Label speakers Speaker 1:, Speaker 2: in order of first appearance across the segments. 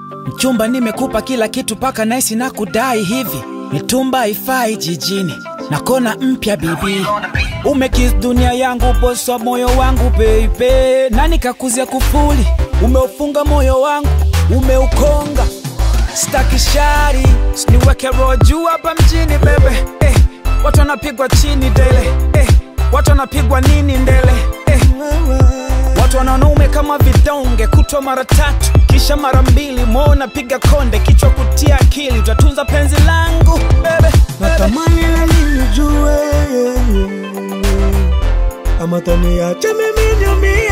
Speaker 1: Mchumba, nimekupa kila kitu paka naisi na kudai hivi, mitumba haifai jijini na kona mpya bibi, umekis dunia yangu, bosi wa moyo wangu baby, nani kakuzia kufuli, umeufunga moyo wangu, umeukonga staki shari, niweke roho juu hapa mjini bebe eh, watu wanapigwa chini dele eh, watu wanapigwa nini ndele eh, watu wanaume kama vidonge, kutwa mara tatu kisha mara mbili, moyo napiga konde, kichwa kutia akili, utatunza penzi langu bebe, bebe.
Speaker 2: natamani na mimi jue ama taniache mimi niumie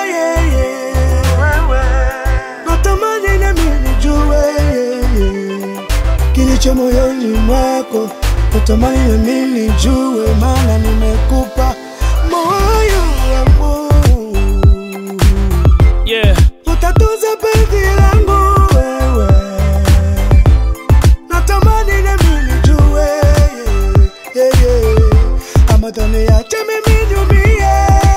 Speaker 2: natamani na mimi jue kilicho moyoni mwako natamani na mimi jue maana nimekupa moyo wangu
Speaker 1: yeah.
Speaker 2: utatunza penzi langu wewe, natamani na mimi nijue yeah, yeah. ama taniache mimi niumie,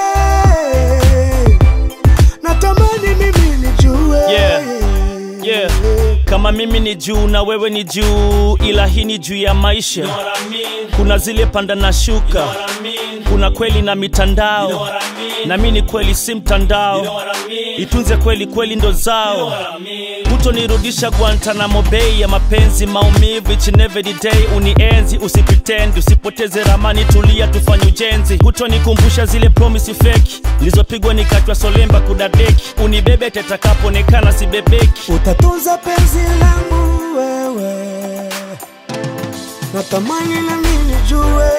Speaker 2: natamani mimi nijue
Speaker 3: Yeah, yeah. kama mimi ni juu na wewe ni juu ila hii ni juu ya maisha kuna zile panda na shuka kuna kweli na mitandao na mi ni kweli si mtandao itunze kweli kweli ndo zao hutonirudisha guantanamo bei ya mapenzi maumivu each and every day unienzi usipitendi usipoteze ramani tulia tufanye ujenzi hutonikumbusha zile promisi feki nilizopigwa nikachwa solemba kudadeki unibebe tetakapoonekana sibebeki
Speaker 2: utatunza penzi langu wewe, natamani na mimi nijue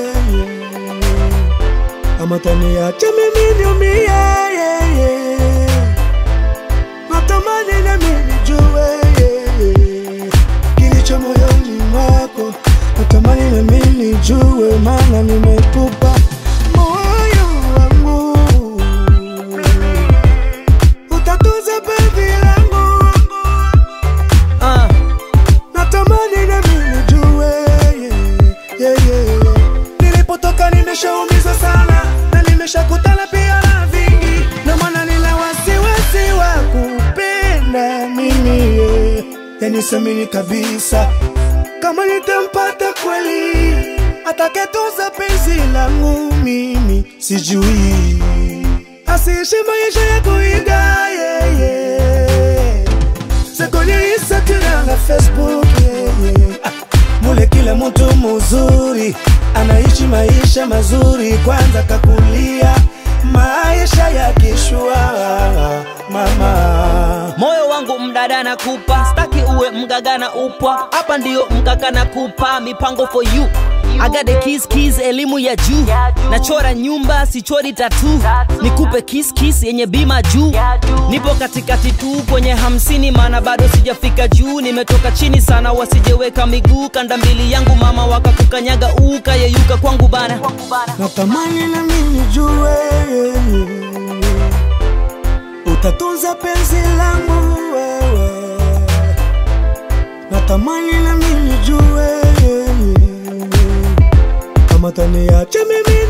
Speaker 2: ama taniache mimi niumie, natamani na mimi nijue kilicho moyoni mwako, natamani na mimi nijue, maana nimekupa moyo wangu utatunza penzi langu
Speaker 1: uh.
Speaker 2: natamani na mimi nijue yeah, yeah, yeah. nilipotoka nimeshaumiza sana na nimeshakutana pia na vingi na maana nina wasiwasi wa kupenda mimi yeah. yani semini kabisa kama nitampata kweli atakayetunza penzi langu mimi sijui asiishi maisha ya kuiga yeah, yeah. C'est kwenye Instagram na Facebook yeah, yeah. Ah, mule kila mtu muzuri anaishi maisha mazuri, kwanza kakulia maisha ya kishua mama
Speaker 4: moyo wangu mdada na kupa staki uwe mgaga na upwa hapa ndiyo mkaka na kupa mipango for you I got the kiss kiss elimu ya juu nachora nyumba sichori tatu nikupe kiss kiss yenye bima juu nipo katikati tu kwenye hamsini maana bado sijafika juu nimetoka chini sana wasijeweka miguu kanda mbili yangu mama wakakukanyaga ukayeyuka kwangu bana
Speaker 2: natamani na mimi nijue utatunza penzi langu wewe, natamani na mimi nijue kama taniache mimi